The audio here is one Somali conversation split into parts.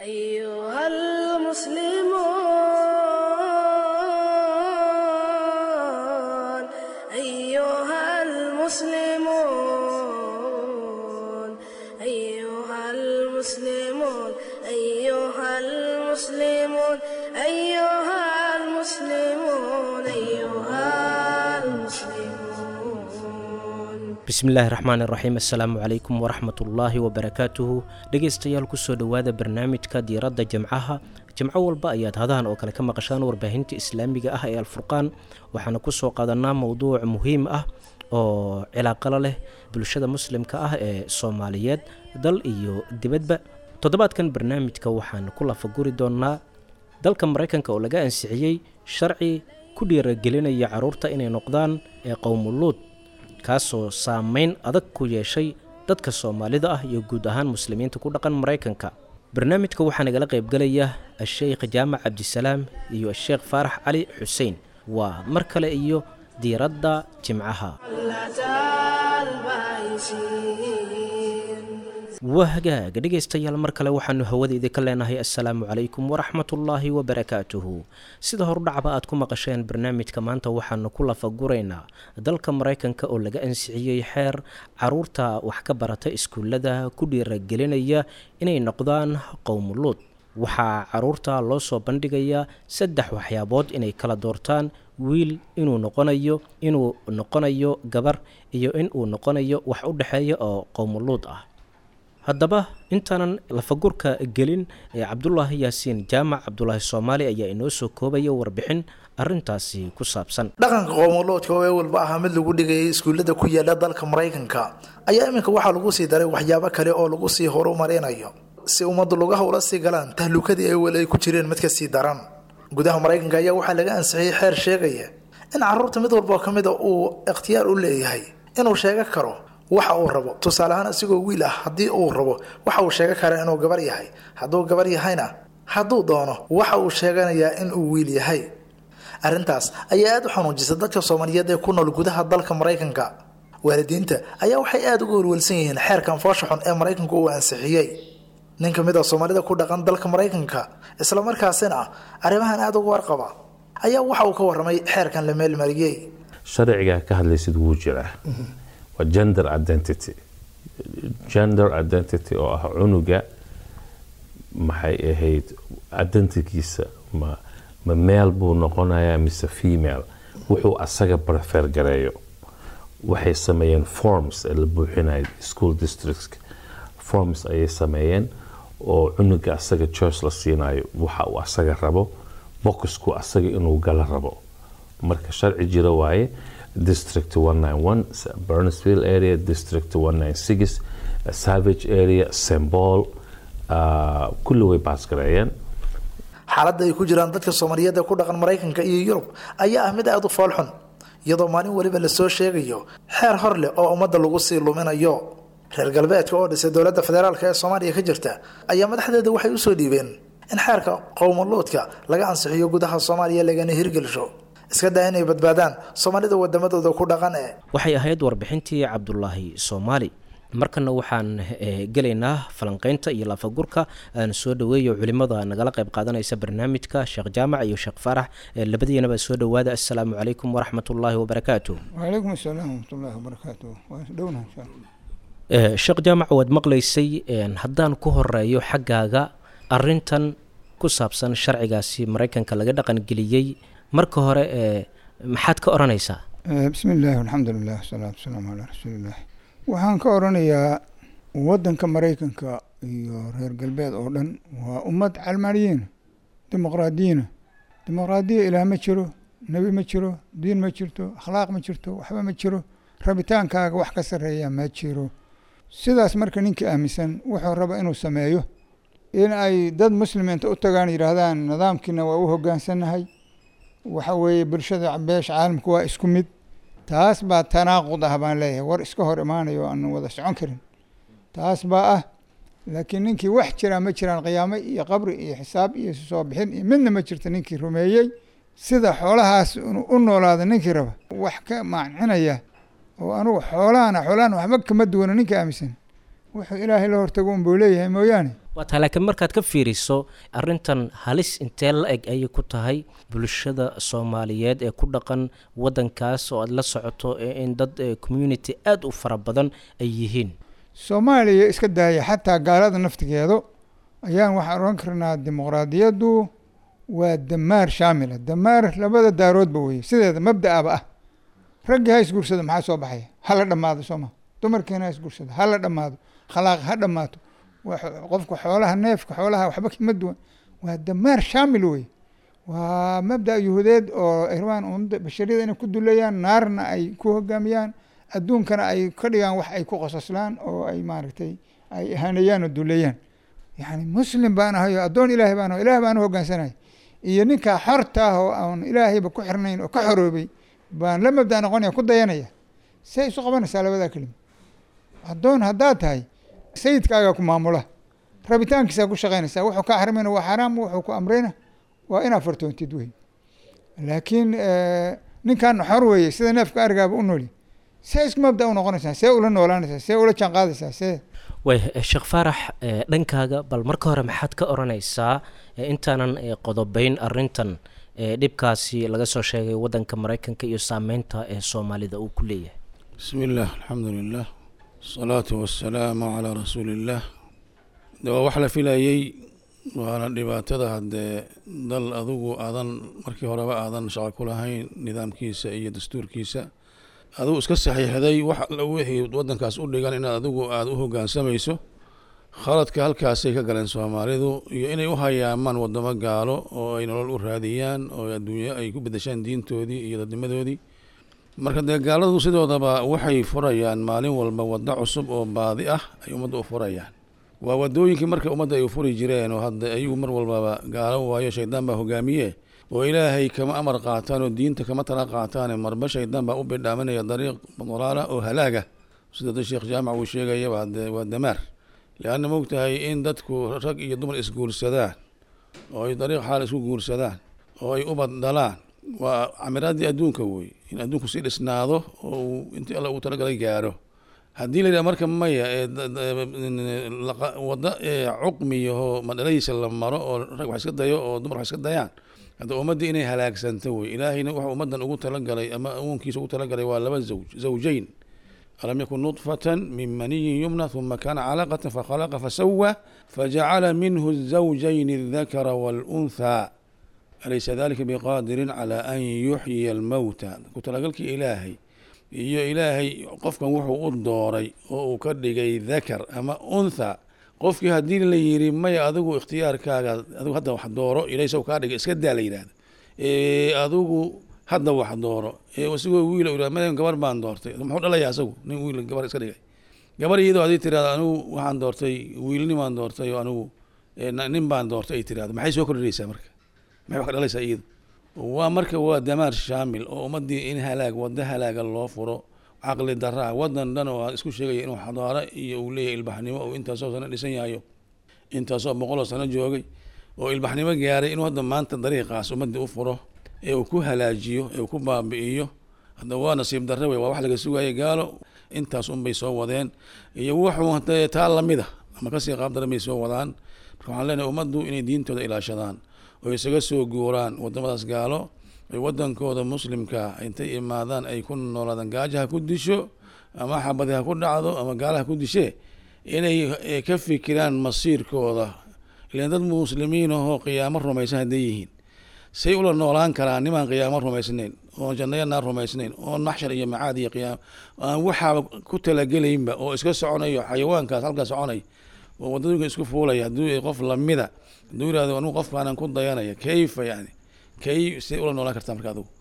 أيها المسلمون أيها المسلمون أيها المسلمون أيها المسلمون أيها المسلمون أيها المسلمون bismillaahi raxmaani raxiim assalaamu calaykum waraxmatullaahi wabarakaatuhu dhegaystayaal kusoo dhowaada barnaamijka diiradda jimcaha jimco walba ayaad hadahan oo kale ka maqashaan warbaahinta islaamiga ah ee alfurqaan waxaana kusoo qaadanaa mowduuc muhiim ah oo cilaaqalo leh bulshada muslimka ah ee soomaaliyeed dal iyo dibadba toddobaadkan barnaamijka waxaan ku lafaguri doonaa dalka maraykanka oo laga ansixiyey sharci ku dhiiragelinaya caruurta inay noqdaan ee qowmuluud kaasoo saameyn adag ku yeeshay dadka soomaalida ah iyo guud ahaan muslimiinta ku dhaqan maraykanka barnaamijka waxaa nagala qaybgalaya a-sheykh jaamac cabdisalaam iyo a-sheekh faarax cali xuseen waa mar kale iyo diiradda jimcaha waa hagaaga dhegaystayaal mar kale waxaanu hawada idinka leenahay assalaamu calaykum waraxmatullaahi wabarakaatuhu sida horudhacba aad ku maqasheen barnaamijka maanta waxaanu ku lafaguraynaa dalka maraykanka oo laga ansixiyey xeer caruurta wax ka barata iskuullada ku dhiiragelinaya inay noqdaan qowmuluud waxaa caruurta loo soo bandhigayaa saddex waxyaabood inay kala doortaan wiil inuu noqonayo inuu noqonayo gabar iyo inuu noqonayo wax u dhexeeya oo qowmuluud ah haddaba intaanan lafagurka gelin ee cabdulaahi yaasiin jaamac cabdulaahi soomaali ayaa inoo soo koobaya warbixin arintaasi ku saabsan dhaqanka qowmoloodka oo ee walba ahaa mid lagu dhigayay iskuullada ku yaala dalka maraykanka ayaa iminka waxaa lagu sii daray waxyaabo kale oo lagu sii horumarinayo si ummaddu lugaha ula sii galaan tahlukadii ay weli ay ku jireen mid ka sii daran gudaha maraykanka ayaa waxaa laga ansixiyey xeer sheegaya in caruurta mid walboo ka mida uu ikhtiyaar u leeyahay inuu sheego karo waxa uu rabo tusaale ahaan asigoo wiil ah haddii uu rabo waxa uu sheegan karaa inuu gabar yahay hadduu gabar yahayna hadduu doono waxa uu sheeganayaa inuu wiil yahay arrintaas ayaa aada u xanuujisa dadka soomaaliyeed ee ku nool gudaha dalka maraykanka waalidiinta ayaa waxay aada uga welwelsan yihiin xeerkan foosha xun ee maraykanku uu ansixiyey nin ka mid a soomaalida ku dhaqan dalka maraykanka islamarkaasina arrimahan aada uga warqaba ayaa waxa uu ka warramay xeerkan la meelmariyey sharcigaa ka hadlaysid wuu jiraa waa gender identity gender identity oo ah cunuga maxay ahayd identikiisa ma ma meel buu noqonayaa mise female wuxuu asaga prefer gareeyo waxay sameeyeen forms ee la buuxinayo school districts forms ayay sameeyeen oo cunuga asaga choice la siinayo waxa uu asaga rabo boxku asaga inuu gala rabo marka sharci jira waaye district 191 burnsville area district 196 savage area sembol uh, kulli way baasgareeyeen xaaladda ay ku jiraan dadka soomaaliyeed ee ku dhaqan maraykanka iyo yurub ayaa ah mid aada u foolxun iyadoo maalin weliba lasoo sheegayo xeer hor leh oo ummadda lagu sii luminayo reer galbeedka oo dhisay dowladda federaalk ee soomaaliya ka jirta ayaa madaxdeeda waxay usoo dhiibeen in xeerka qowmuluudka laga ansixiyo gudaha soomaaliya lagana hirgelsho iska daa inay badbaadaan soomaalida wadamadooda ku dhaqan ee waxay ahayd warbixintii cabdulaahi soomaali markana waxaan gelaynaa falanqeynta iyo laafagurka aan soo dhaweeyo culimada nagala qayb qaadanaysa barnaamijka sheekh jaamac iyo sheekh faarax labadiinaba soo dhawaada assalaamu calaykum waraxmatullaahi wabarakaatu wacalaykum asalaam waraxmatullaahi wabarakaatu waa dhowna insha sheekh jaamac waad maqlaysay haddaan ku horeeyo xaggaaga arintan ku saabsan sharcigaasi maraykanka laga dhaqangeliyey marka hore maxaad ka odhanaysaa bismi illaahi alxamdu lilah wasalaatu wasalaamu calaa rasuuliillah waxaan ka odhanayaa waddanka maraykanka iyo reer galbeed oo dhan waa ummad calmaaniyiina dimuqraadiyiina dimuqraadiya ilaah ma jiro nebi ma jiro diin ma jirto akhlaaq ma jirto waxba ma jiro rabitaankaaga wax ka sarreeya ma jiro sidaas marka ninkii aaminsan wuxuu raba inuu sameeyo in ay dad muslimiinta u tagaan yidhaahdaan nidaamkiina waa u hoggaansannahay waxa weeye bulshada beesha caalamka waa isku mid taas baa tanaaqud ah baan leeyahay war iska hor imaanayo aan wada socon karin taas baa ah laakiin ninkii wax jiraa ma jiraan qiyaamo iyo qabri iyo xisaab iyo soo bixin iyo midna ma jirto ninkii rumeeyey sida xoolahaas u noolaada ninkii raba wax ka maancinaya oo anugu xoolahana xoolahan waxba kama duwana ninka aaminsan wuxuu ilaahay la hortago unbuu leeyahay mooyaane waa tahay laakiin markaad ka fiiriso arrintan halis intee la eg ayay ku tahay bulshada soomaaliyeed ee ku dhaqan waddankaas oo aad la socoto in dad community aada u fara badan ay yihiin soomaaliya iska daaya xataa gaalada naftigeedu ayaan waxaan odhan karnaa dimuqraadiyaddu waa damaar shaamila damaar labada daaroodba weye sideeda mabda-aba ah raggii ha isguursado maxaa soo baxaya hala dhammaado sooma dumarkiina ha isguursado hala dhammaado khalaaq ha dhammaato qofka xoolaha neefka xoolaha waxba kama duwan waa damaar shaamil wey waa mabda yuhuudeed oo irmaan umada bashariyada inay ku duleeyaan naarna ay ku hogaamiyaan adduunkana ay ka dhigaan wax ay ku qososlaan oo ay maaragtay ay ahaanayaan oo duleeyaan yani muslim baan ahay oo addoon ilaahay baan aho ilahay baan u hogaansanay iyo ninkaa xorta ah oo aan ilaahayba ku xirnayn oo ka xoroobay baan la mabda noqonaya ku dayanaya say isu qabanaysaa labadaa kelima addoon haddaad tahay sayidkaagaa ku maamula rabitaankiisaa ku shaqaynaysaa wuxuu kaa xarmayna waa xaraam wuxuu ku amrayna waa inaad fartoontid wey laakiin ninkan xor weeye sida neefka arigaaba u nooli see isku mabda u noqonaysaa see ula noolaanaysaa see ula jaan qaadaysaa see way sheekh faarax dhankaaga bal marka hore maxaad ka odhanaysaa intaanan qodobeyn arintan dhibkaasi laga soo sheegay waddanka maraykanka iyo saameynta ee soomaalida uu ku leeyahay bismi illah alxamdu lilah asalaatu wassalaamu calaa rasuuli illaah de waa wax la filayey waana dhibaatada haddee dal adugu aadan markii horeba aadan shaqo ku lahayn nidaamkiisa iyo dastuurkiisa adigu iska saxiixday wax alla wixii waddankaas u dhigan inaad adigu aada u hoggaansamayso khaladka halkaasay ka galeen soomaalidu iyo inay u hayaamaan waddamo gaalo oo ay nolol u raadiyaan oo adduunyo ay ku bedeshaan diintoodii iyo dadnimadoodii marka dee gaaladu sidoodaba waxay furayaan maalin walba waddo cusub oo baadi ah ay ummadda u furayaan waa waddooyinkii marka ummadda ay u furi jireen oo hadda ayagu mar walbaba gaalo waayo shaydaan baa hogaamiye oo ilaahay kama amar qaataan oo diinta kama tala qaataane marba shaydaan baa u bidhaaminaya dariiq dalaala oo halaaga sida da sheekh jaamac uu sheegayaba hadee waa damaar leanna mogtahay in dadku rag iyo dumar isguursadaan oo ay dariiq xaal isku guursadaan oo ay ubad dhalaan waa camiraadii adduunka wey in adduunku sii dhisnaado oo uu intii alla uu talagalay gaaro haddii la yidhaha marka maya ee waddo cuqmiyaho madhaladiisa la maro oo rag wax iska dayo oo dumar wax iska dayaan hadda ummaddii inay halaagsanto wey ilaahayna wuxuu ummaddan ugu talagalay ama awoonkiisa ugu talagalay waa laba zawj zawjayn alam yakun nudfatan min maniyin yumna huma kana calaqatan fakhalaqa fasawa fajacala minhu zawjayn aldakara walunthaa alaysa dalika biqaadirin cala an yuxyiya almowta ku talagalkii ilaahay iyo ilaahay qofkan wuxuu u dooray oo uu ka dhigay dakar ama untha qofkii haddii la yiri maya adigu ikhtiyaarkaaga adigu hadda wax dooro ilaysa kaa dhigay iska daa la yidhahda adigu hadda wax dooro isigoo wiil madan gabar baan doortay muxuu dhalaya asagu nin wiil gabar iska dhigay gabar iyadoo hadii tirahdo anigu waxaan doortay wiilnimaan doortay oo anigu nin baan doortay ay tirahdo maxay soo kordhinaysaa marka maxay wax ka dhalaysaa iyadu waa marka waa damaar shaamil oo ummadii in halaag waddo halaaga loo furo caqli daraa wadan dhan oo isku sheegaya inuu xadaaro iyo uu leeyahay ilbaxnimo oo intaasoo sano dhisan yahayo intaasoo boqoloo sano joogay oo ilbaxnimo gaaray inuu hadda maanta dariiqaas ummadii u furo ee uu ku halaajiyo ee uu ku baabi'iyo hadda waa nasiib darre wey waa wax laga sugayay gaalo intaas unbay soo wadeen iyo wuxuu hadee taa lamida ama kasii qaab daran bay soo wadaan marka waxaan leenahay ummaddu inay diintooda ilaashadaan oo isaga soo guuraan wadamadaas gaalo ay wadankooda muslimka intay imaadaan ay ku noolaadaan gaajo ha ku disho ama xabadi ha ku dhacdo ama gaala ha ku dishee inay ka fikiraan masiirkooda ilan dad muslimiin ahoo qiyaamo rumaysan hadday yihiin say ula noolaan karaan nimaan qiyaamo rumaysnayn oon jannaya naar rumaysnayn oon maxshar iyo macaad iyo qiyaamo aan waxaaba ku talagelaynba oo iska soconayo xayawaankaas halkaa soconay oo wadadooyinka isku fuulaya hadduu qof lamida hadduu yirahdo anigu qofkaanan ku dayanaya kayfa yani kay say ula noolaan kartaa marka adigu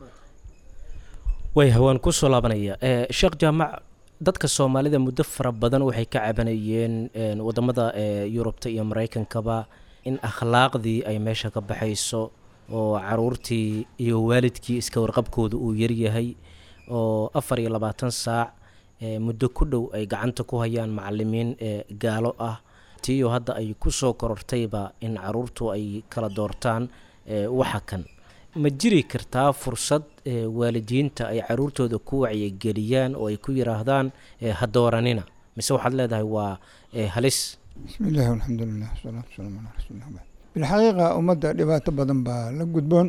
way hawaan kusoo laabanaya sheekh jaamac dadka soomaalida muddo fara badan waxay ka cabanayeen wadamada yurubta iyo maraykankaba in akhlaaqdii ay meesha ka baxayso oo caruurtii iyo waalidkii iska warqabkooda uu yaryahay oo afar iyo labaatan saac muddo ku dhow ay gacanta ku hayaan macalimiin gaalo ah tiyo hadda ay kusoo korortayba in caruurtu ay kala doortaan waxa kan ma jiri kartaa fursad waalidiinta ay caruurtooda ku wacyigeliyaan oo ay ku yiraahdaan ha dooranina mise waxaad leedahay waa halis bismi illaahi walxamdu lilah wasalaatu wasalaamu calaa rasuulillah bacd bilxaqiiqa ummadda dhibaato badan baa la gudboon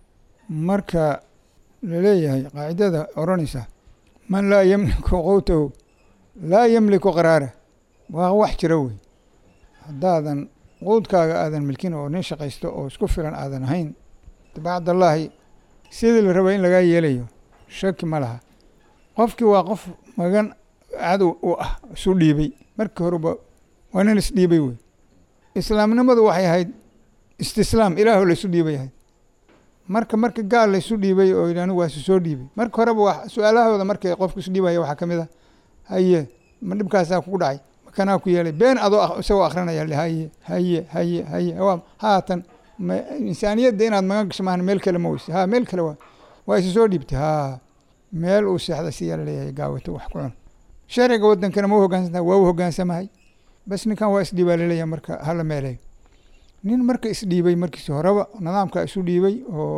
marka laleeyahay qaacidada odhanaysa man laa yamliku qowtahu laa yamliku qaraara waa wax jira wey haddaadan quudkaaga aadan milkin oo nin shaqaysto oo isku filan aadan ahayn bacdallaahi sidii la raba in lagaa yeelayo shaki ma laha qofkii waa qof magan cadow u ah isu dhiibay markii horeba waa nin isdhiibay wey islaamnimadu waxay ahayd istislaam ilaahu laysu dhiibay ahayd marka marka gaal laysu dhiibay oo yidhi anigu waa isu soo dhiibay marka horeba wa su-aalahooda markay qofku isu dhiibaya waxaa ka mid ah haye ma dhibkaasaa kugu dhacay makanaa ku yeelay been adoo isagoo akrinaya haye haye haye haye waa haatan ma insaaniyadda inaad magan gasho maahan meel kale ma weyse ha meel kale waa waa isu soo dhiibtay ha meel uu seexda siyaa laleeyahay gaawato wax ku cun sharciga wadankana ma u hogaansanta waa u hogaansamahay bas ninkan waa isdhiibaa laleeyahay marka hala meeleeyo nin marka isdhiibay markiisi horeba nidaamka isu dhiibay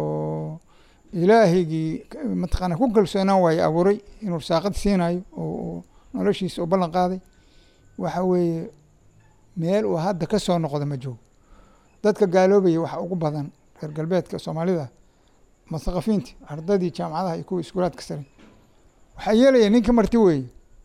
oo ilaahigii mataqaana ku kalsoonaan waaye abuuray inuu saaqad siinayo oo noloshiisa u ballan qaaday waxa weeye meel uu hadda ka soo noqdo ma joogo dadka gaaloobaya waxa ugu badan reer galbeedka soomaalida muthaqafiinta ardadii jaamacadaha iyo kuwa iskuulaadka sare waxaa yeelaya ninka marti weeye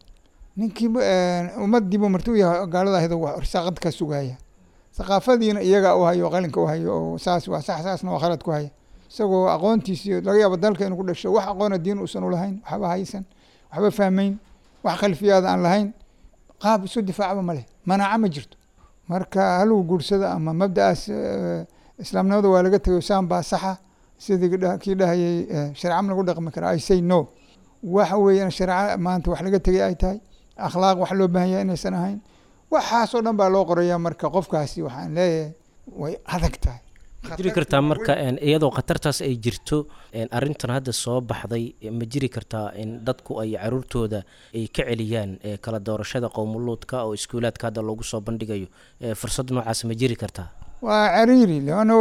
ninkii ummadiibu marti u yahay gaalada ahdo saaqad ka sugaya thaqaafadiina iyagaa u hayo qalinka u hayo oo saas waa sax saasna waa khalad ku haya isagoo aqoontiisi laga yaabo dalka inuu ku dhasho wax aqoona diin uusan ulahayn waxba haysan waxba fahmayn wax khalfiyaada aan lahayn qaab isu difaacba ma leh manaaco ma jirto marka halagu guursada ama mabda'aas islaamnimada waa laga tegay saan baa saxa sidii kii dhahayay shareeca ma lagu dhaqmi karaa i say no waxa weeyaan shareeca maanta wax laga tegay ay tahay akhlaaq wax loo baahan yahay inaysan ahayn waxaasoo dhan baa loo qoraya marka qofkaasi waxaan leeyahay way adag tahay jiri kartaa marka iyadoo khatartaas ay jirto arintan hadda soo baxday ma jiri kartaa in dadku ay caruurtooda ay ka celiyaan kala doorashada qowmuluudka oo iskuulaadka hadda loogu soo bandhigayo fursad noocaas ma jiri kartaa waa cariiri leanna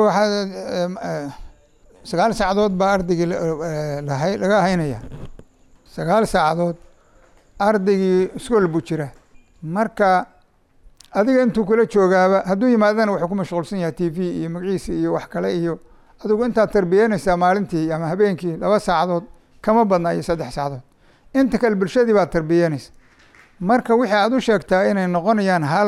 waxaa sagaal saacadood baa ardaygii laga haynaya sagaal saacadood ardaygii iskool buu jira marka adiga intuu kula joogaaba hadduu yimaadana wuxuu ku mashquulsan yahay t v iyo magaciisa iyo wax kale iyo adigu intaad tarbiyeynaysaa maalintii ama habeenkii laba saacadood kama badna iyo saddex saacadood inta kale bulshadii baad tarbiyeynaysa marka wixii aad u sheegtaa inay noqonayaan hal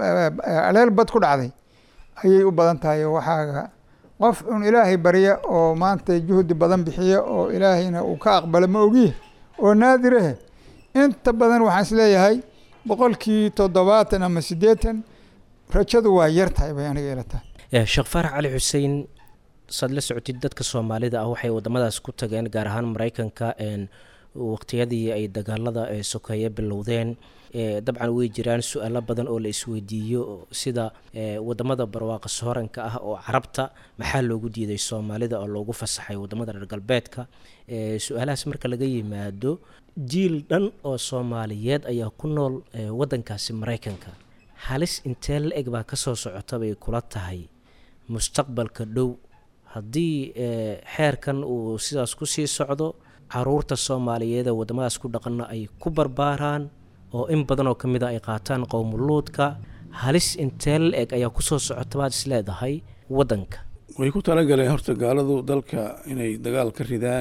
aleel bad ku dhacday ayay u badan tahay waxaaga qof un ilaahay barya oo maanta juhdi badan bixiya oo ilaahayna uu ka aqbalo ma ogiye oo naadirahe inta badan waxaan isleeyahay boqolkii toddobaatan ama siddeetan rajadu waa yar tahay bay aniga ila tahay sheekh faarax cali xuseen saad la socotid dadka soomaalida ah waxay wadamadaas ku tageen gaar ahaan mareykanka waqtiyadii ay dagaalada sokeeye bilowdeen dabcan way jiraan su-aalo badan oo la isweydiiyo sida wadamada barwaaqa sooranka ah oo carabta maxaa loogu diiday soomaalida oo loogu fasaxay wadamada reer galbeedka su-aalahaas marka laga yimaado jiil dhan oo soomaaliyeed ayaa ku nool wadankaasi mareykanka halis intee la eg baa kasoo socota bay kula tahay mustaqbalka dhow haddii xeerkan uu sidaas kusii socdo caruurta soomaaliyeed ee wadamadaas ku dhaqana ay ku barbaaraan oo in badan oo ka mid a ay qaataan qowmuluudka halis intee la eg ayaa kusoo socota baad is leedahay waddanka way ku talagaleen horta gaaladu dalka inay dagaal ka ridaan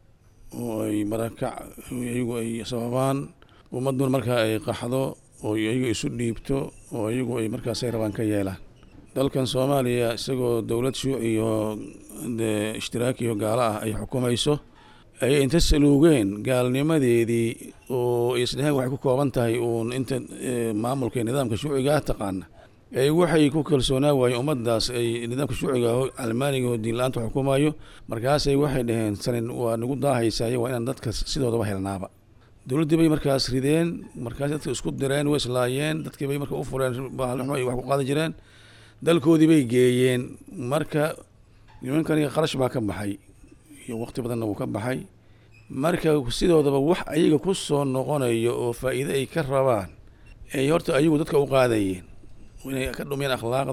oo ay marakac iyagu ay sababaan ummadun markaa ay qaxdo oo iyagu isu dhiibto oo iyagu ay markaasay rabaan ka yeelaan dalkan soomaaliya isagoo dowlad shuuciyo dee ishtiraaki iyo gaalo ah ay xukumayso ayay inta saluugeen gaalnimadeedii oo isdheheen waxay ku kooban tahay uun inta maamulka nidaamka shuucigaa taqaana ay waxay ku kalsoonaa waayeen ummaddaas ay nidaamka shuuciga oo almaaniga oo diinla-aanta xukumayo markaasay waxay dhaheen sanin waa nagu daahaysaye waa inaan dadka sidoodaba helnaaba dowladdii bay markaas rideen markaas dadka isku direen way islaayeen dadkii bay marka u fureen baalxumo ay wax ku qaadi jireen dalkoodii bay geeyeen marka nimankani qarash baa ka baxay iyo waqti badanna wuu ka baxay marka sidoodaba wax ayaga ku soo noqonayo oo faa'iide ay ka rabaan ay horta ayagu dadka u qaadayeen inay ka dhumiyeen akhlaaqda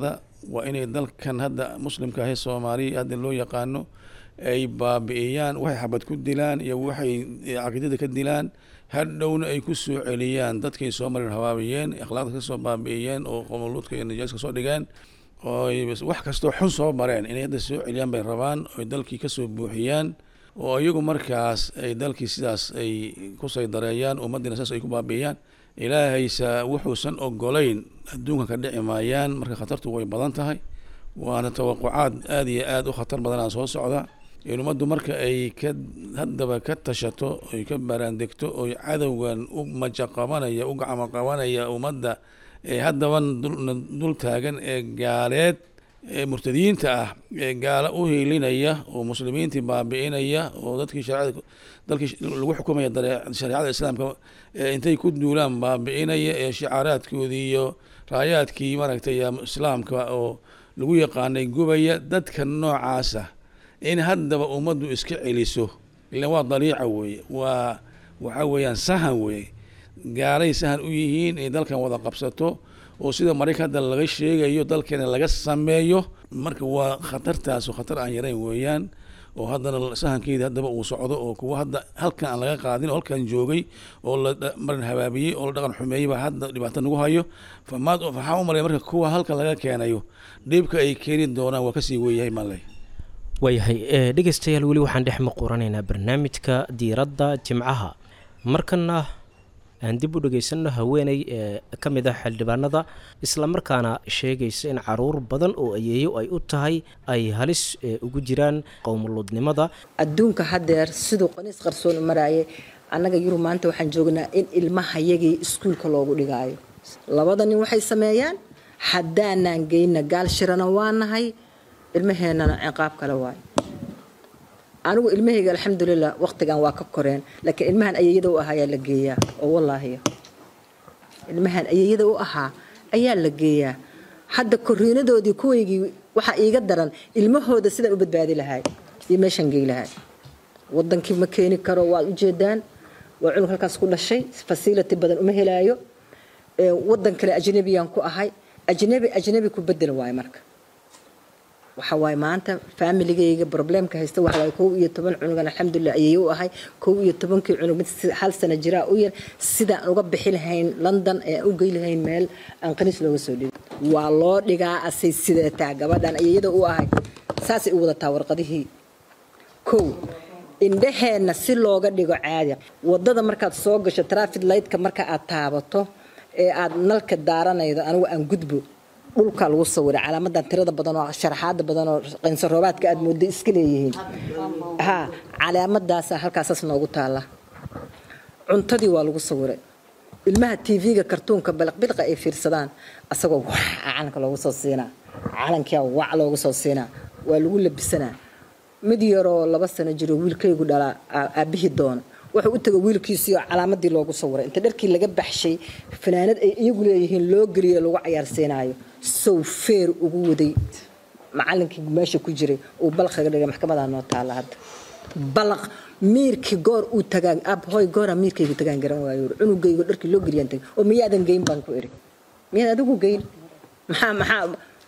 waa inay dalkan hadda muslimka ahe soomaaliya hadda loo yaqaano ay baabi'iyaan waxay xabad ku dilaan iyo waxay caqiidada ka dilaan hadhowna ay ku soo celiyaan dadkay soo marin habaabiyeen akhlaaqda kasoo baabi'iyeen oo qomoluudka iyo najaas kasoo dhigeen ooy wax kastoo xun soo mareen inay hadda soo celiyaan bay rabaan oy dalkii kasoo buuxiyaan oo iyagu markaas ay dalkii sidaas ay ku saydareeyaan ummaddiina saas ay ku baabi'iyaan ilaahaysa wuxuusan ogolayn adduunka ka dhici maayaan marka khatartu way badan tahay waana tawaqucaad aada iyo aada u khatar badanaa soo socda in ummaddu marka ay ka haddaba ka tashato oy ka baraandegto oy cadowgan u maja qabanaya u gacmo qabanaya ummadda ee haddaban dul taagan ee gaaleed ee murtadiyiinta ah ee gaala u hiilinaya oo muslimiintii baabi'inaya oo dadkii shareecada dalkii lagu xukumaya shareecada islaamka intay ku duulaan baabi'inaya ee shicaaraadkoodii iyo raayaadkii maaragtay islaamka oo lagu yaqaanay gubaya dadka noocaasa in haddaba ummaddu iska celiso ilan waa daliica weeye waa waxa weeyaan sahan weeye gaalay sahan u yihiin inay dalkan wada qabsato oo sida maraykan hadda laga sheegayo dalkeena laga sameeyo marka waa khatartaas khatar aan yarayn weeyaan oo haddana sahankeedii haddaba uu socdo oo kuwa hadda halkan aan laga qaadin oo halkan joogay oo la marin habaabiyey oo la dhaqan xumeeyey baa hadda dhibaato nagu hayo famaad waxaa u malaya marka kuwa halkan laga keenayo dhibka ay keeni doonaan waa kasii weeyahay maley waayahay dhegeystayaal weli waxaan dhex maquuranaynaa barnaamijka diiradda jimcaha markana aan dib u dhegeysanno haweeney ee ka mid ah xildhibaanada islamarkaana sheegaysa in caruur badan oo ayeeyo ay u tahay ay halis ugu jiraan qowmuluudnimada adduunka haddeer siduu qaniis qarsoon u maraayay annaga yurub maanta waxaan joognaa in ilmahayagii iskuulka loogu dhigaayo labada nin waxay sameeyaan haddaanaan geyna gaal shirana waa nahay ilmaheennana ciqaab kale waayo anigu ilmahayga alxamdulilah waqtigan waa ka koreen laakiin ilmahan ayeeyada u ahaa ayaa la geeyaa oo wallaahiya ilmahan ayeeyada u ahaa ayaa la geeyaa hadda koriinadoodii kuwaygii waxaa iiga daran ilmahooda sidaan u badbaadi lahay iyo meeshaan gey lahay wadankii ma keeni karo waad ujeedaan waa cunug halkaas ku dhashay fasility badan uma helaayo wadan kale ajnabiyaan ku ahay ajnabi ajnabi ku bedel waayo marka waxa waaye maanta faamiligayga problemka haysta waxa waaye kow iyo toban cunugan alxamdulilah ayay u ahay kow iyo tobankii cunug mid hal sana jiraa u yar sidaan uga bixi lahayn london ee u gey lahayn meel aan qaniis looga soo dhigo waa loo dhigaa asay sideetaa gabadhan ayayada u ahay saasay u wadataa warqadihii kow indhaheenna si looga dhigo caadi wadada markaad soo gasho traffic lightka marka aad taabato ee aad nalka daaranaydo anigu aan gudbo dhulkaa lagu sawiray calaamadan tirada badan oo sharaxaada badan oo qansaroobaadka aad moodo iska leeyihiin ha calaamadaasaa halkaasaas noogu taala cuntadii waa lagu sawiray ilmaha tv-ga kartuunka balaqbilqa ay fiirsadaan asagoo wax calanka loogu soo siinaa calankia wac loogu soo siinaa waa lagu labisanaa mid yaroo laba sano jiro wiilkaygu dhalaa aabihii doona wuxuu u taga wiilkiisii oo calaamadii loogu sawiray inta dharkii laga baxshay fanaanad ay iyagu leeyihiin loo geliyo lagu cayaarsiinaayo sow feer ugu waday macalinkii meesha ku jiray uu balaqaga dhigay maxkamadaa noo taala hadda balaq miirkii goor uu tagaan abhoy goora miirkaygu tagaan garan waayo cunugaygu dharkii loo geliyaan tagay oo miyaadan geyn baan ku iri miyaad adigu geyn maxaa maxaa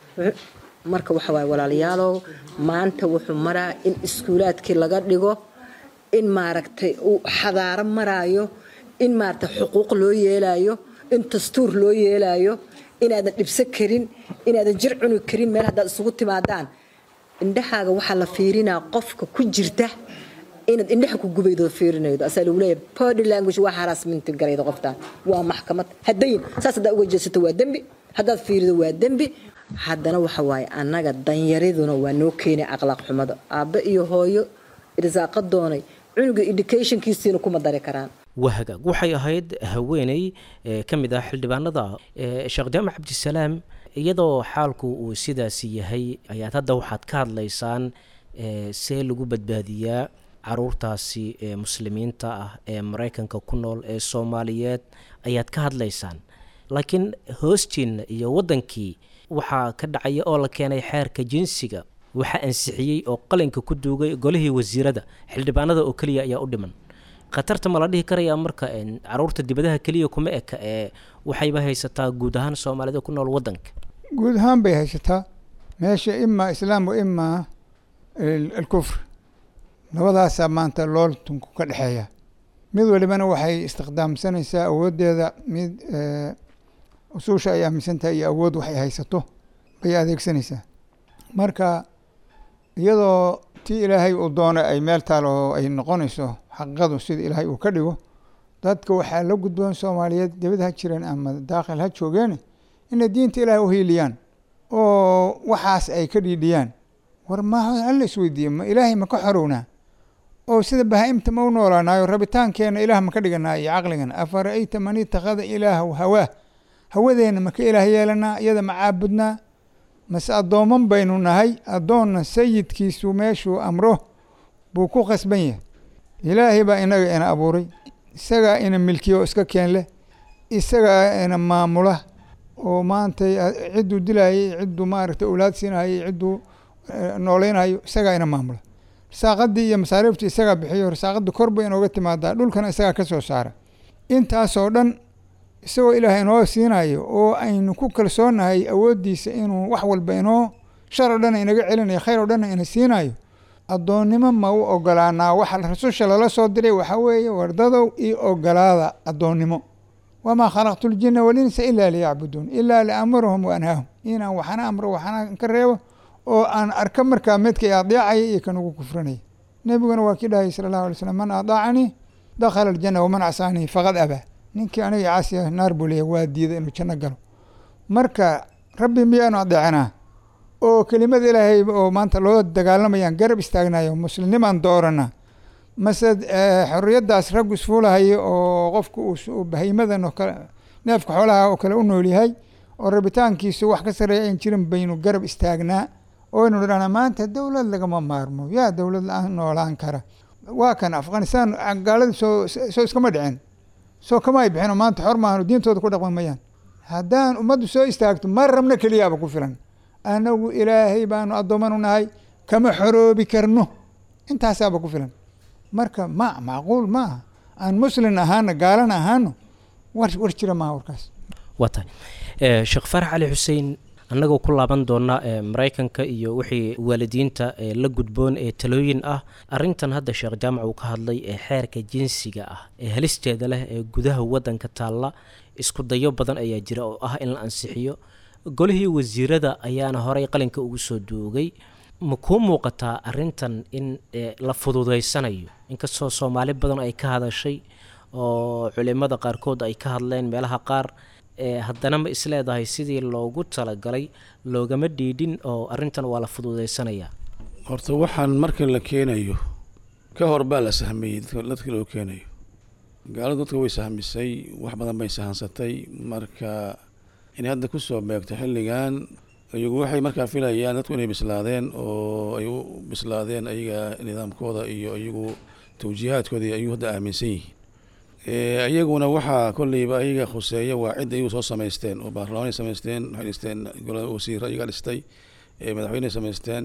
marka waxa waaye walaalayaalow maanta wuxuu maraa in iskuulaadkii laga dhigo in maaragtay uu xadaaro maraayo in maaragtay xuquuq loo yeelaayo in dastuur loo yeelaayo inaadan dhibso karin inaadan jir cuni karin meel haddaad isugu timaadaan indhahaaga waxaa la fiirinaa qofka ku jirta inaad indhaha ku gubaydo fiirinaydo asaa lagu leeyahay body language waa harassment garayda qoftaan waa maxkamad haddayn saas haddaad uga jeesato waa dembi haddaad fiirido waa dembi haddana waxa waaye annaga danyariduna waa noo keenay aqlaaq xumada aabbe iyo hooyo irsaaqo doonay cunuga educationkiisiina kuma dari karaan wahagaag waxay ahayd haweeney ka mid ah xildhibaanada sheekh jaamac cabdisalaam iyadoo xaalku uu sidaasi yahay ayaad hadda waxaad ka hadlaysaan see lagu badbaadiyaa caruurtaasi ee muslimiinta ah ee maraykanka ku nool ee soomaaliyeed ayaad ka hadlaysaan laakiin hoostiinna iyo waddankii waxaa ka dhacaya oo la keenay xeerka jinsiga waxaa ansixiyey oo qalinka ku duugay golihii wasiirada xildhibaanada oo keliya ayaa u dhiman khatarta ma la dhihi karayaa marka caruurta dibadaha keliya kuma eka ee waxayba haysataa guud ahaan soomaalida ku nool wadanka guud ahaan bay haysataa meesha imaa islaam wa imaa alkufr labadaasaa maanta looltunku ka dhexeeya mid walibana waxay istiqdaamsanaysaa awooddeeda mid usuusha ay aaminsan tahay iyo awood waxay haysato bay adeegsanaysaa marka iyadoo tii ilaahay uu doonay ay meel taal oo ay noqonayso xaqiiqadu sida ilaahay uu ka dhigo dadka waxaa la gudboon soomaaliyeed dibad ha jireen ama daakhil ha joogeen inay diinta ilaahay u hiiliyaan oo waxaas ay ka dhiidhiyaan war ma hala isweydiiye ma ilaahay ma ka xorownaa oo sida bahaa-imta ma u noolaanaayo rabitaankeena ilaah ma ka dhiganaa iyo caqligana afara'ayta man itakhada ilaahu hawaa hawadeena ma ka ilaah yeelanaa iyada ma caabudnaa mase addooman baynu nahay addoonna sayidkiisu meeshuu amro buu ku khasban yahay ilaahay baa inaga ina abuuray isagaa ina milkiya oo iska keen leh isagaa ina maamula oo maanta cidduu dilaayay cidduu maaragtay owlaad siinayay cidduu nooleynhayo isagaa ina maamula rasaaqadii iyo masaariiftii isagaa bixiyo rasaaqadii kor bay inooga timaadaa dhulkana isagaa ka soo saara intaasoo dhan isagoo ilaahay inoo siinayo oo aynu ku kalsoonahay awooddiisa inuu wax walba inoo shar oo dhan inaga celinayo khayr oo dhanna ina siinayo addoonnimo ma u ogolaanaa waxa rasusha lala soo diray waxaa weeye wardadow io ogolaada addoonnimo wamaa khalaqtu ljina walinsa ilaa liyacbuduun ilaa liamurahum wa anhaahum inaan waxana amro waxana ka reebo oo aan arka markaa midka i adeecaya iyo kan ugu kufranaya nebiguna waa kii dhahayy sala allahu alay slam man adaacanii dakhala aljana waman casaanii faqad abaa ninkii aniga caasiya naar buu leeyahy waa diiday inuu janno galo marka rabbi miyaanu adeecanaa oo kelimada ilaahay oo maanta loo dagaalamayaan garab istaagnayo muslimnimaan doorana mase xorriyaddaas raggu isfuulahayo oo qofku uu bahaymadan oo kale neefka xoolaha oo kale u nool yahay oo rabitaankiisu wax ka sarreeya ayn jirin baynu garab istaagnaa oo aynu dhahnaa maanta dowlad lagama maarmo yaa dowlad la-aan noolaan kara waa kan afghanistan gaalada soo soo iskama dhicin soo kama ay bixino maanta xor maahano diintooda ku dhaqmi mayaan haddaan ummaddu soo istaagto ma rabna keliyaaba ku filan anagu ilaahay baanu addoommanu nahay kama xoroobi karno intaasaaba ku filan marka ma macquul ma aha aan muslin ahaano gaalana ahaano war war jira maaha warkaas waa tahay sheekh farax cali xuseen annagoo ku laaban doona maraykanka iyo wixii waalidiinta la gudboon ee talooyin ah arintan hadda sheekh jaamac uu ka hadlay ee xeerka jinsiga ah ee halisteeda leh ee gudaha wadanka taalla isku dayo badan ayaa jira oo ah in la ansixiyo golihii wasiirada ayaana horey qalinka ugu soo duugay ma kuu muuqataa arintan in la fududeysanayo inkastoo soomaali badan ay ka hadashay oo culimada qaarkood ay ka hadleen meelaha qaar haddana ma isleedahay sidii loogu talagalay loogama dhiidhin oo arintan waa la fududeysanayaa horta waxaan marka la keenayo ka hor baa la sahmiyey dadka loo keenayo gaaladu dadka way sahmisay wax badan bay sahansatay marka inay hadda kusoo beegto xilligan iyagu waxay markaa filayaan dadku inay bislaadeen oo ay u bislaadeen ayaga nidaamkooda iyo iyagu tawjiihaadkooda ayagu hadda aaminsan yihiin iyaguna waxaa kolleyba ayaga khuseeya waa cidda iyagu soo samaysteen oo baarlamaanay samaysteen waxay dhisteen golada wasiiro ayaga dhistay madaxweyney samaysteen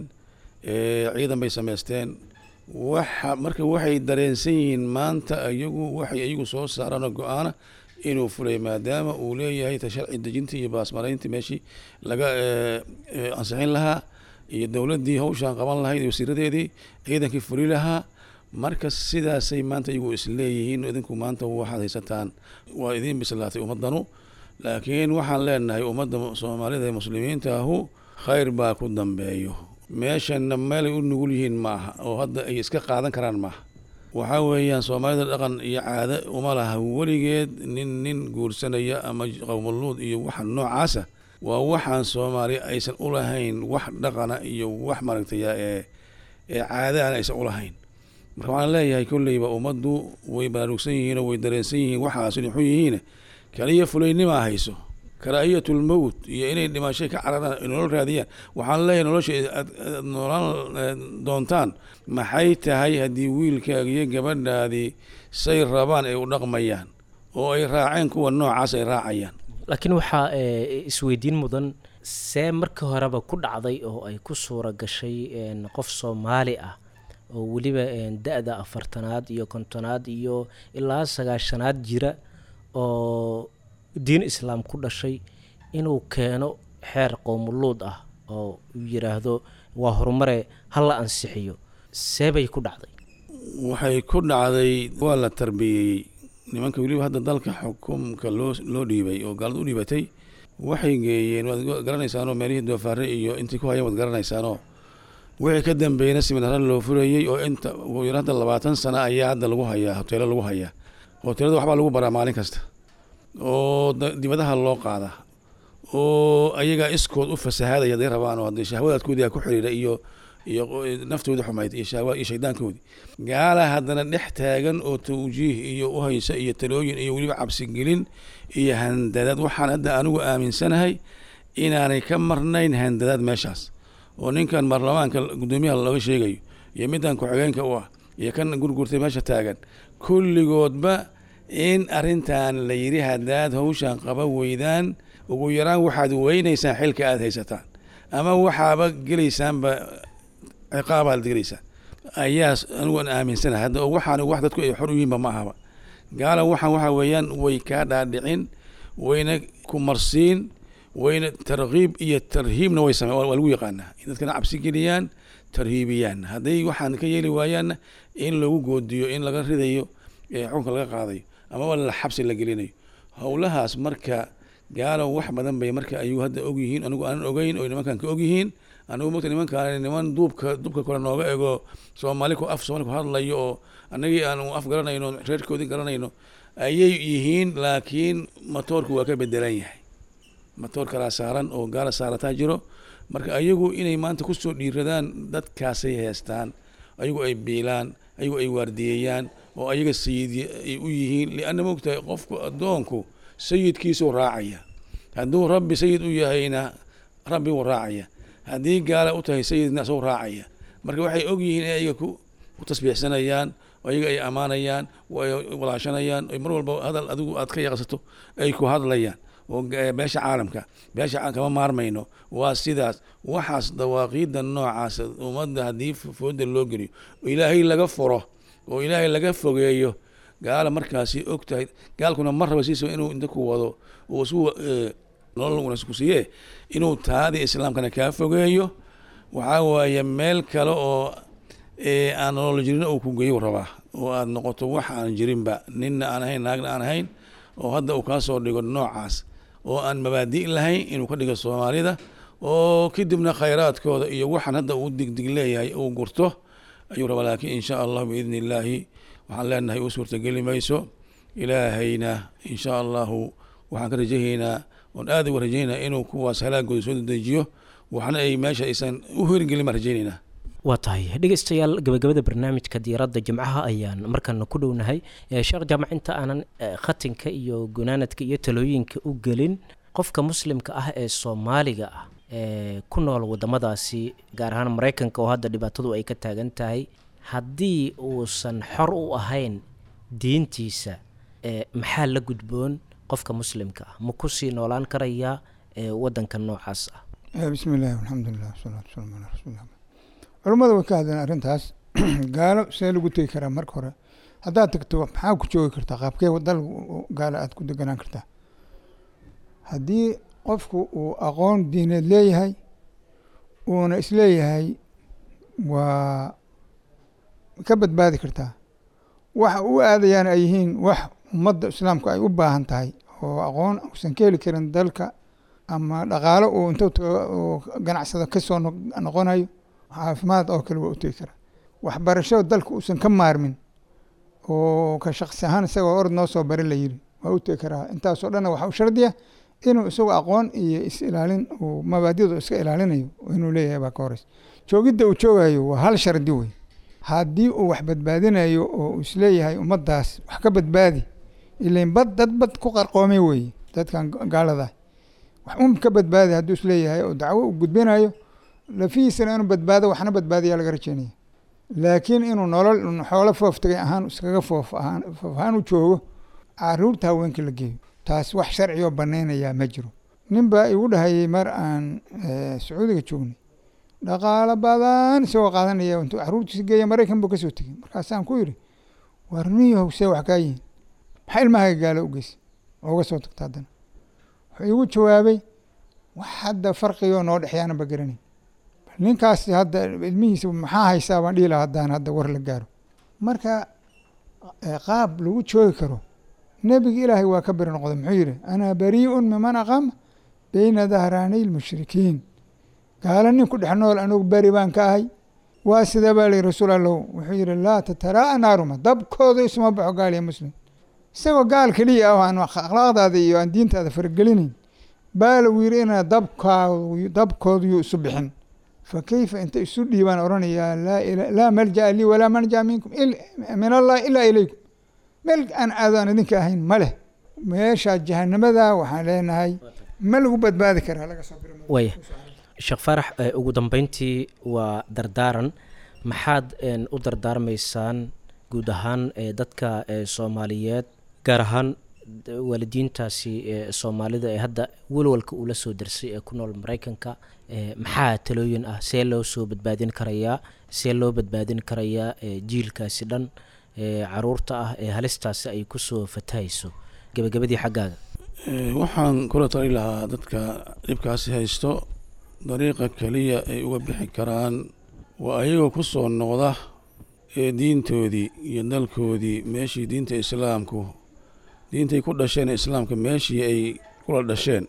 ciidan bay samaysteen waxa marka waxay dareensan yihiin maanta iyagu waxay iyagu soo saaraan go-aana inuu fulay maadaama uu leeyahay sharci dejintii iyo baasmarayntii meeshii laga ansixin lahaa iyo dowladdii hawshaan qaban lahayd iyo wasiiradeedii ciidankii fuli lahaa marka sidaasay maanta iyagu isleeyihiin idinku maanta waxaad haysataan waa idiin bislaatay ummadanu laakiin waxaan leenahay ummadda soomaalida ee muslimiinta ahu khayr baa ku dambeeyo meeshana meelay u nugul yihiin maaha oo hadda ay iska qaadan karaan maaha waxaa weeyaan soomaalida dhaqan iyo caado uma laha weligeed nin nin guursanaya ama qowmuluud iyo waxa noocaasa waa waxaan soomaali aysan ulahayn wax dhaqana iyo wax maaragtaya ee ee caadaana aysan ulahayn marka waxaan leeyahay kolleyba ummaddu way baraarugsan yihiin oo way dareensan yihiin waxaas inay xun yihiin kaliya fulaynimaa hayso karaahiyatl mowt iyo inay dhimashay ka cararaan nolol raadiyaan waxaan leeyahay nolosha aad noolaan doontaan maxay tahay haddii wiilkaaga iyo gabadhaadii say rabaan ay u dhaqmayaan oo ay raaceen kuwa noocaas ay raacayaan laakiin waxaa isweydiin mudan see markii horeba ku dhacday oo ay ku suura gashay qof soomaali ah oo weliba da-da afartanaad iyo kontonaad iyo ilaa sagaashanaad jira oo diin islaam ku dhashay inuu keeno xeer qowmuluud ah oo uu yidhaahdo waa horumare ha la ansixiyo seebay ku dhacday waxay ku dhacday waa la tarbiyeeyey nimanka weliba hadda dalka xukumka loo loo dhiibay oo gaalada u dhiibatay waxay geeyeen waad garanaysaanoo meelihii doofaare iyo intii ku hayeen waad garanaysaanoo wixii ka dambeeyna siminaara loo furayey oo inta ugu yar hadda labaatan sano ayaa hadda lagu hayaa hoteelo lagu hayaa hoteelada waxbaa lagu baraa maalin kasta oo dibadaha loo qaadaa oo ayagaa iskood u fasahaadaya haday rabaan oo haddii shahwadaadkoodii ku xiriira iyo iyo naftoodii xumayd iyo shahwa iyo shaydaankoodii gaala haddana dhex taagan oo tawjiih iyo uhaysa iyo talooyin iyo weliba cabsigelin iyo handadaad waxaan hadda anigu aaminsanahay inaanay ka marnayn handadaad meeshaas oo ninkan baarlamaanka guddoomiyaha looga sheegayo iyo middan ku-xigeenka u ah iyo kan gurgurtay meesha taagan kulligoodba in arrintan la yidhi haddaad hawshan qaba weydaan ugu yaraan waxaad weynaysaan xilka aada haysataan ama waxaaba gelaysaanba ciqaabaad gelaysaan ayaa anigu aan aaminsanahay hadda waxaan wax dadku ay xor u yihiinba ma ahaba gaala waxaan waxa weeyaan way kaa dhaadhicin wayna ku marsiin wayna tarkiib iyo tarhiibna way same waa lagu yaqaanaa in dadkana cabsi geliyaan tarhiibiyaan hadday waxaan ka yeeli waayaanna in lagu goodiyo in laga ridayo xukunka laga qaadayo amaba la xabsi la gelinayo howlahaas marka gaalo wax badan bay marka ayuu hadda ogyihiin anigu aanan ogeyn oo nimankan ka ogyihiin anigu mogta nimankaan niman duubka dubka kale nooga ego soomaali ku af soomali ku hadlayo oo annagii aanu af garanayno reerkoodii garanayno ayay yihiin laakiin matoorku waa ka bedelan yahay matoor kalaa saaran oo gaala saarataa jiro marka ayagu inay maanta kusoo dhiiradaan dadkaasay heestaan ayagu ay biilaan ayagu ay waardiyeeyaan oo ayaga sayid ay u yihiin lianna mogtahay qofku addoonku sayidkiisuu raacaya hadduu rabbi sayid u yahayna rabbi wuu raacaya haddii gaala u tahay sayidna isagoo raacaya marka waxay og yihiin in ayaga ku ku tasbiixsanayaan ayaga ay ammaanayaan ay walaashanayaan mar walba hadal adigu aad ka yaqsato ay ku hadlayaan oo beesha caalamka beesha kama maarmayno waa sidaas waxaas dawaaqiida noocaas ummadda haddii fooda loo geliyo ilaahay laga furo oo ilaahay laga fogeeyo gaala markaasi og tahay gaalkuna mar raba siisa inuu inta ku wado uu isu nolol wanaagsan ku siiye inuu taadii islaamkana kaa fogeeyo waxaa waaye meel kale oo aan nolol jirin uu ku geeyo rabaa oo aad noqoto wax aan jirinba ninna aan ahayn naagna aan ahayn oo hadda uu kaa soo dhigo noocaas oo aan mabaadi' lahayn inuu ka dhigo soomaalida oo kadibna khayraadkooda iyo waxaan hadda uu digdig leeyahay uu gurto ayuu rabaa laakiin insha allah biidni illaahi waxaan leenahay uu suurtageli mayso ilaahayna insha allahu waxaan ka rajahaynaa oon aad uga rajaynaa inuu kuwaas halaagooda soo dedejiyo waxna ay meesha aysan u hirgelin baan rajaynaynaa waa tahay dhegeystayaal gabagabada barnaamijka diiradda jimcaha ayaan markana ku dhownahay sheekh jaamac inta aanan khatinka iyo gunaanadka iyo talooyinka u gelin qofka muslimka ah ee soomaaliga ah ee ku nool wadamadaasi gaar ahaan maraykanka oo hadda dhibaatadu ay ka taagan tahay haddii uusan xor u ahayn diintiisa maxaa la gudboon qofka muslimka ah ma kusii noolaan karayaa wadanka noocaas ah bismi illahi alxamdulilah wasalaatu wasalaamu calaa rasuulillah culummada way ka hadleen arrintaas gaalo see lagu tegi karaa marka hore haddaad tagto maxaa ku joogi kartaa qaabkee dal gaalo aad ku deganaan kartaa haddii qofku uu aqoon diineed leeyahay uuna isleeyahay waa ka badbaadi kartaa waxa u aadayaan ay yihiin wax ummadda islaamku ay u baahan tahay oo aqoon uusan ka heli karin dalka ama dhaqaalo uu intuu tago ganacsada kasoo noqonayo caafimaad oo kale waa u tegi karaa waxbarasho dalka uusan ka maarmin oo ka shaksi ahaan isagoo orod noo soo bari la yiri waa u tegi karaa intaasoo dhanna waxaa u shardiya inuu isagu aqoon iyo is ilaalin uu mabaadida iska ilaalinayo inuu leeyahay baa ka horeysa joogidda uu joogayo waa hal shardi wey haddii uu wax badbaadinayo oo uu isleeyahay ummaddaas wax ka badbaadi ilain bad dad bad ku qarqoomay weeye dadkan gaalada wax un ka badbaadi hadduu isleeyahay oo dacwo u gudbinayo lafihiisana inuu badbaado waxna badbaadiyaa laga rajeynaya laakiin inuu nolol xoolo fooftagay ahaan iskaga foof ahaan foof ahaan u joogo caruurta haweenka la geeyo taas wax sharci oo banaynayaa ma jiro nin baa igu dhahayay mar aan sacuudiga joognay dhaqaalo badan isagoo qaadanaya intuu caruurtiisa geeya maraykan buu kasoo tegey markaasaan ku yidhi war niyahow see wax kaa yihiin maxaa ilmahaaga gaalo u geysay ooga soo tagta haddana wuxuu igu jawaabay wax hadda farqigoo noo dhexeeyaana ba garanay ninkaasi hadda ilmihiisa maxaa haysaa baan dhihi lahaa haddaan hadda war la gaaro marka qaab lagu joogi karo nebiga ilaahay waa ka beri noqday muxuu yidhi anaa barii'un miman aqama beyna dahraanay lmushrikiin gaalo nin ku dhex nool anugu beri baan ka ahay waa sidee baa lihi rasuul allow wuxuu yidhi laa tataraa'a naaruma dabkooda isuma baxo gaal iyo muslim isagoo gaal keliya ah aan akhlaaqdaada iyo aan diintaada faragelinayn baa lagu yidhi inaa dabkaadu dabkoodu yuu isu bixin fa keyfa inta isu dhiibaan odhanayaa laa malja'a lii walaa manja minkum min allahi ilaa ilaykum meel aan aado aan idinka ahayn ma leh meeshaa jahanamada waxaan leenahay ma lagu badbaadi karaa laga soo waya sheekh faarax ugu dambeyntii waa dardaaran maxaad u dardaarmaysaan guud ahaan dadka soomaaliyeed gaar ahaan waalidiintaasi soomaalida ee hadda walwalka uu la soo darsay ee ku nool maraykanka maxaa talooyin ah see loo soo badbaadin karayaa see loo badbaadin karayaa jiilkaasi dhan caruurta ah ee halistaasi ay kusoo fatahayso gebagabadii xaggaaga waxaan kula tali lahaa dadka dhibkaasi haysto dariiqa keliya ay uga bixi karaan waa ayagoo ku soo noqda ee diintoodii iyo dalkoodii meeshii diinta islaamku diintay ku dhasheen islaamka meeshii ay kula dhasheen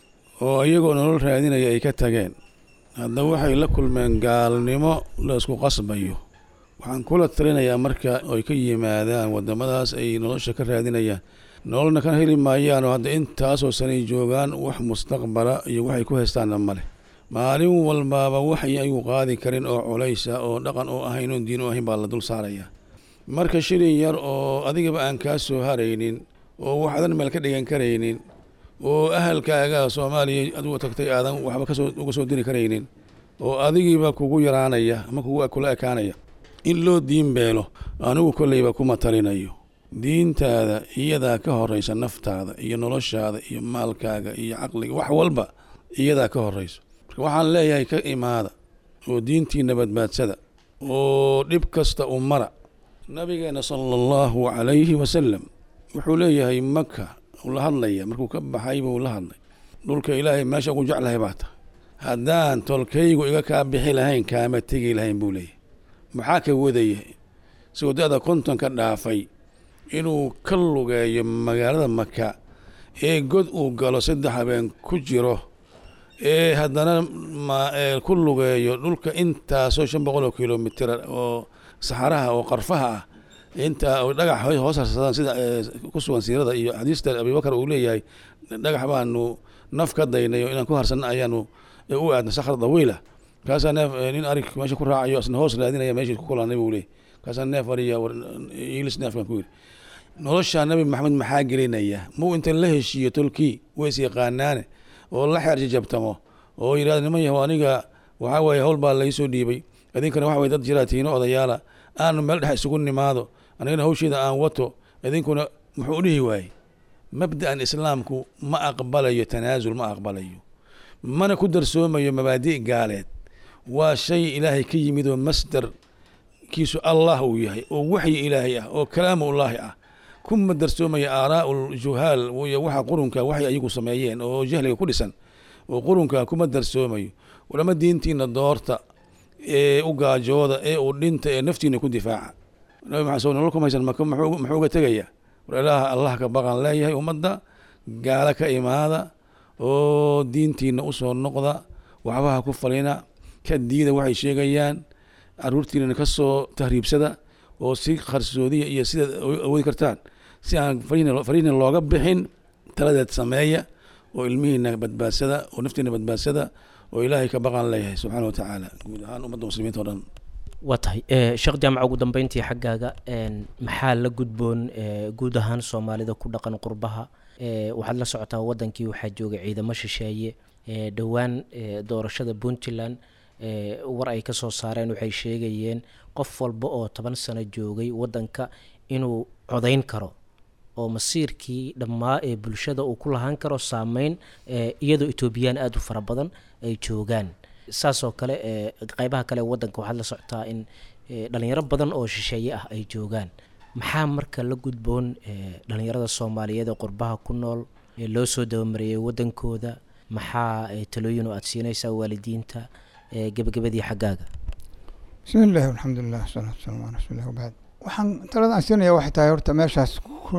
oo iyagoo nolol raadinaya ay ka tageen haddaba waxay la kulmeen gaalnimo la isku qasbayo waxaan kula talinayaa marka ay ka yimaadaan waddamadaas ay nolosha ka raadinayaan nololna ka heli maayaan oo hadda intaasoo sanay joogaan wax mustaqbala iyo waxay ku haystaanna male maalin walbaaba waxay ayagu qaadi karin oo culaysa oo dhaqan oo ahayn oon diin u ahayn baa la dul saaraya marka shilin yar oo adigaba aan kaa soo haraynin oo waxaadan meel ka dhigan karaynin oo ahalkaaga soomaaliya adigu tagtay aadan waxba kasoo uga soo diri karaynin oo adigiiba kugu yaraanaya ama kugu kula ekaanaya in loo diin beelo anigu kolleyba kuma talinayo diintaada iyadaa ka horeysa naftaada iyo noloshaada iyo maalkaaga iyo caqliga wax walba iyadaa ka horeyso marka waxaan leeyahay ka imaada oo diintiina badbaadsada oo dhib kasta u mara nabigeena sala allahu calayhi wasalam wuxuu leeyahay maka uu la hadlaya markuu ka baxay buu la hadlay dhulka ilaahay meesha ugu jeclahay baa tahay haddaan tolkaygu iga kaa bixi lahayn kaama tegi lahayn buu leeyahay maxaa ka wadaya isagoo da-da konton ka dhaafay inuu ka lugeeyo magaalada maka ee god uu galo saddex habeen ku jiro ee haddana ku lugeeyo dhulka intaasoo shan boqol oo kilomitr oo saxaraha oo qarfaha ah inta dhagax hoos harsadaan sida ku sugan siirada iyo xadiista abibakar uu leeyahay dhagax baanu naf ka daynay inaan ku harsanna ayaanu u aadna sakhr dawiila kaasaa neef nin arig meesha ku raacayo isna hoos raadinaya meeshii ku kulanay buu leeyahy kaasaa neef ariya iilis neefkan ku yiri nolosha nabi maxamed maxaa gelinaya muu inta la heshiiyo tolkii ways yaqaanaane oo la xeer jajabtamo oo yidhahda niman yahow aniga waxaa weeye howl baa laysoo dhiibay idinkana waxa weye dad jiraa tiino odayaala aanu meel dhex isugu nimaado anigana hawsheeda aan wato idinkuna muxuu u dhihi waayey mabda'an islaamku ma aqbalayo tanaasul ma aqbalayo mana ku darsoomayo mabaadi' gaaleed waa shay ilaahay ka yimid oo masdar kiisu allah uu yahay oo waxyi ilaahay ah oo kalaamullaahi ah kuma darsoomaya aaraa'u ljuhaal iyo waxa qurunka waxay ayagu sameeyeen oo jahliga ku dhisan oo qurunka kuma darsoomayo walama diintiina doorta ee u gaajooda ee u dhinta ee naftiina ku difaaca nabi maxamed soo nolol kuma haysan maka muxuu uga tegaya war ilaaha allah ka baqan leeyahay ummadda gaalo ka imaada oo diintiina usoo noqda waxbaha ku falina ka diida waxay sheegayaan caruurtiinana ka soo tahriibsada oo si qarsoodiya iyo sidaad awoodi kartaan si aan fariina looga bixin taladeed sameeya oo ilmihiina badbaadsada oo naftiina badbaadsada oo ilaahay ka baqan leeyahay subxaana wa tacaala guud ahaan ummadda muslimiinta o dhan waa tahay sheekh jaamaca ugu dambeyntii xaggaaga maxaa la gudboon guud ahaan soomaalida ku dhaqan qurbaha waxaad la socotaa wadankii waxaa joogay ciidamo shisheeye dhowaan doorashada puntland war ay ka soo saareen waxay sheegayeen qof walba oo toban sano joogay wadanka inuu codayn karo oo masiirkii dhammaa ee bulshada uu ku lahaan karo saameyn iyadoo etoobiyaan aada u fara badan ay joogaan saasoo kale qeybaha kale wadanka waxaad la socotaa in dhalinyaro badan oo shisheeye ah ay joogaan maxaa marka la gudboon dhalinyarada soomaaliyeed ee qurbaha ku nool ee loo soo dabamariyey wadankooda maxaa talooyin oo aada siinaysaa waalidiinta gebagabadii xaggaaga bismi illahi alxamdulilah wasalaatu wasalaamu ala rasuulilah wabacd waxaan talada aan siinaya waxay tahay horta meeshaas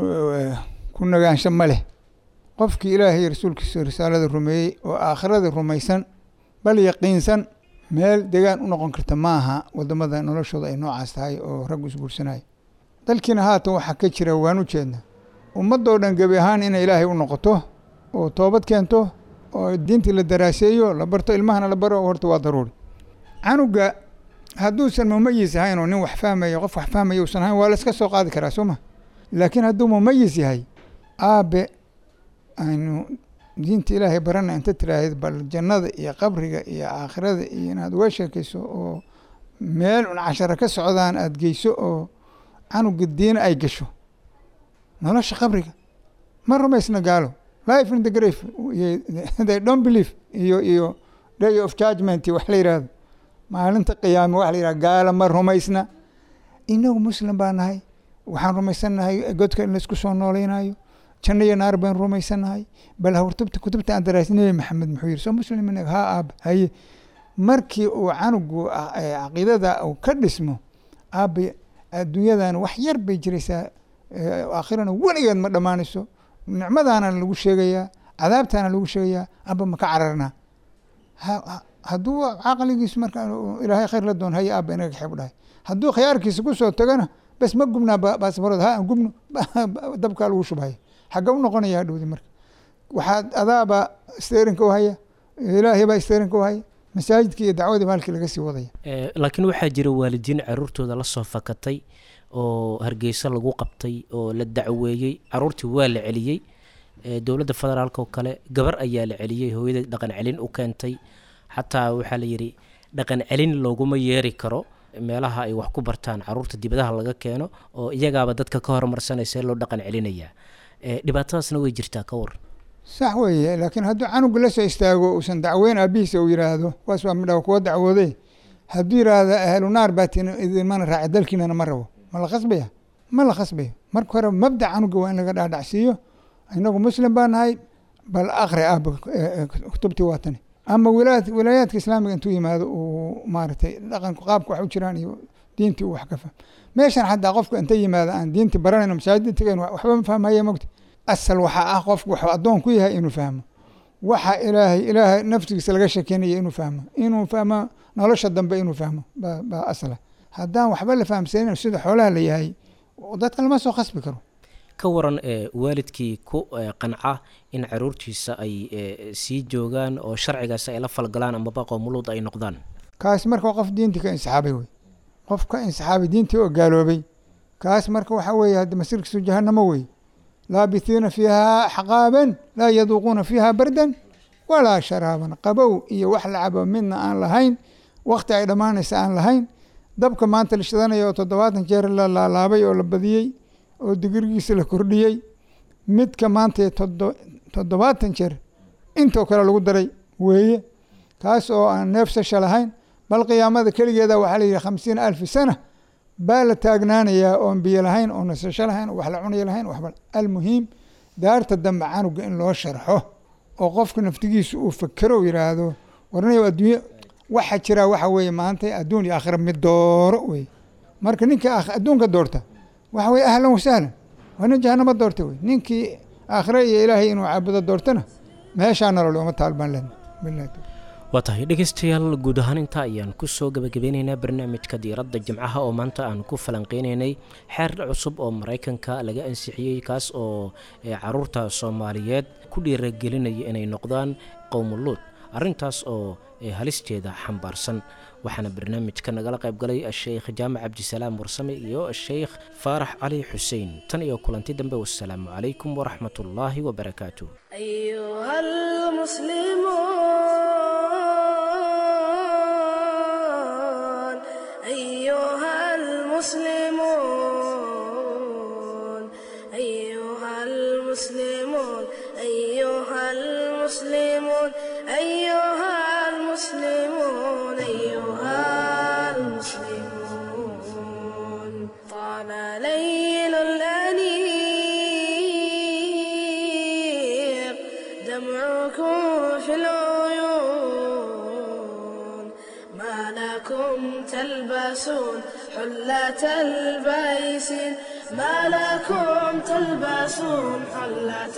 ku nagaansho ma leh qofkii ilaahay rasuulkiisa risaalada rumeeyey oo aakhirada rumaysan bal yaqiinsan meel degaan u noqon karta ma aha wadamada noloshooda ay noocaas tahay oo raggu isguursanaya dalkiina haatan waxaa ka jira waan u jeednaa ummadoo dhan gebi ahaan inay ilaahay u noqoto oo toobad keento oo diintii la daraaseeyo la barto ilmahana la baro horta waa daruuri canuga hadduusan mumayis ahayn oo nin wax fahmaya qof wax fahmaya uusan ahayn waa la iska soo qaadi karaa soo ma laakiin hadduu mumayis yahay aabe aynu diinta ilaahay barana inta tiraahid bal jannada iyo qabriga iyo aakhirada iyo inaad uga sheekayso oo meel un cashara ka socdaan aada geyso oo canuga diina ay gasho nolosha qabriga ma rumaysna gaalo life in the grave they don't believe iyo iyo day of judgment wax la yihahdo maalinta qiyaame waxa la yihahda gaala ma rumaysna inagu muslim baa nahay waxaan rumaysannahay godka in laisku soo noolaynayo janno iyo naar baan rumaysannahay bal hawrtubta kutubta aan daraas nebi maxamed muxuu yihi soo muslim inaga haa aab haye markii uu canugu caqiidada uu ka dhismo aabe adduunyadan wax yar bay jiraysaa aakhirana weligeed ma dhammaanayso nicmadaana lagu sheegayaa cadaabtaana lagu sheegayaa aba maka cararnaa hadduu caqligiisu marka ilaahay khayr la doon haye aaba inaga xeeb dhahay hadduu khiyaarkiisa kusoo tagana bes ma gubnaa baasbarood ha gubno dabkaa lagu shubhaya xagga u noqonaya hadhowdi marka waxaa adaaba steerinka u haya ilaahay baa steerinka u haya masaajidkii iyo dacwadiiba halkii laga sii wadaya laakiin waxaa jira waalidiin caruurtooda la soo fakatay oo hargeysa lagu qabtay oo la dacweeyey caruurtii waa la celiyey dowladda federaalk oo kale gabar ayaa la celiyey hooyada dhaqan celin u keentay xataa waxaa la yidhi dhaqan celin looguma yeeri karo meelaha ay wax ku bartaan caruurta dibadaha laga keeno oo iyagaaba dadka ka hormarsanaysa loo dhaqan celinayaa dhibaatadaasna way jirtaa ka waran sax weeye laakiin hadduu canuga la soo istaago uusan dacweyn aabihiisa uu yidhaahdo kuwaas waa midha kuwa dacwoode hadduu yidhaahdo ahlu naar baatin idinmana raaci dalkiinana ma rabo ma la khasbaya ma la khasbayo marka hore mabda canuga waa in laga dhaadhacsiiyo inagu muslim baa nahay bal akri ah kutubtii waa tani ama wilaayad wilaayaadka islaamiga intuu yimaado uu maaragtay dhaqanku qaabka wax u jiraan iyo diintii uu wax ka fahmo meeshan xataa qofka inta yimaado aan diinti baranayno masaajida tegayn waxba ma fahmaya mogta asal waxaa ah qofku waxuu addoon ku yahay inuu fahmo waxa ilaahay ilaahay naftigiisa laga shekeynaya inuu fahmo inuu fahmo nolosha dambe inuu fahmo baa asla haddaan waxba la fahamsanin sida xoolaha la yahay dadka lama soo khasbi karo ka waran waalidkii ku qanca in caruurtiisa ay sii joogaan oo sharcigaas ay la falgalaan amaba qoomuluud ay noqdaan kaas marka qof diintii ka insixaabay wey qof ka insixaabay diintii oo gaaloobay kaas marka waxaa weeye hadda masirkiisu jahanamo wey laabithiina fiiha axqaaban laa yaduuquuna fiiha bardan walaa sharaaban qabow iyo wax la cabo midna aan lahayn wakti ay dhammaanaysa aan lahayn dabka maanta la shidanayo oo toddobaatan jeer la laalaabay oo la badiyey oo digrigiisa la kordhiyey midka maanta toddobaatan jeer intoo kale lagu daray weeye kaas oo aan neefsasha lahayn bal qiyaamada keligeeda waxaa la yidhi khamsiina alfi sana baa la taagnaanayaa oon biyo lahayn oo nasasho lahayn oo wax la cunaya lahayn waxba almuhiim daarta dambe canuga in loo sharxo oo qofka naftigiisa uu fakero yidhaahdo warnayo adduunye waxa jiraa waxa weeye maanta adduun iyo aakhira mid dooro wey marka ninka adduunka doorta waxa weye ahlan wasahlan waa nin jahanamo doorta wey ninkii aakhira iyo ilaahay inuu caabudo doortana meeshaa nolol uma taalbaan lena bilahi waa tahay dhegeystayaal guud ahaan intaa ayaan kusoo gabagabeyneynaa barnaamijka diiradda jimcaha oo maanta aan ku falanqeyneynay xeer cusub oo maraykanka laga ansixiyey kaas oo caruurta soomaaliyeed ku dhiiragelinaya inay noqdaan qowmuluud arrintaas oo halisteeda xambaarsan waxaana barnaamijka nagala qaybgalay asheykh jaamac cabdisalaam warsame iyo asheykh faarax cali xuseen tan iyo kulanti dambe wasalaamu calaykum waraxmat ullaahi wabarakaatu أيها المسلمون أيها المسلمون أيها المسلمون أيها المسلمون أيها المسلمون طال ليل الأنيق دمعكم في العيون تلبسون حلة البيسين ما لكم تلبسون حلة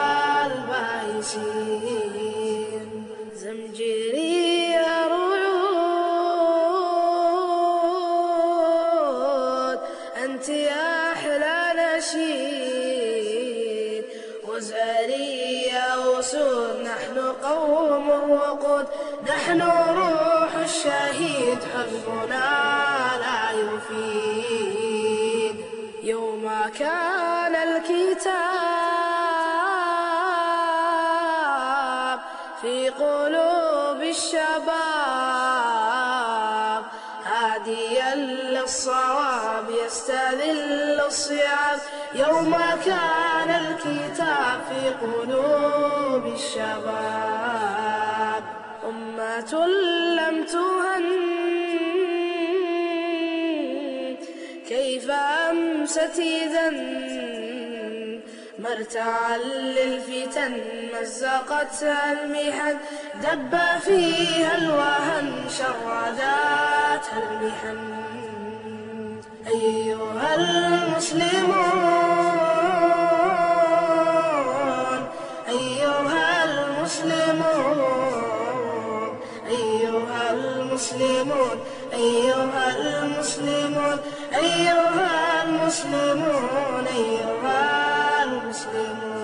البيسين زمجري رعود أنت يا أحلى نشيد وزاري يا أسود نحن قوم وقود نحن روح الشهيد حزبنا لا يفيد يوم كان الكتاب في قلوب الشباب هاديا للصواب يستذل الصيام يوم كان الكتاب في قلوب الشباب أمة لم تهن كيف أمست إذا مرتعا للفتن مزقتها المحن دب فيها الوهن شرداتها المحن أيها المسلمون أيها المسلمون أيها المسلمون أيها المسلمون أيها المسلمون أيها المسلمون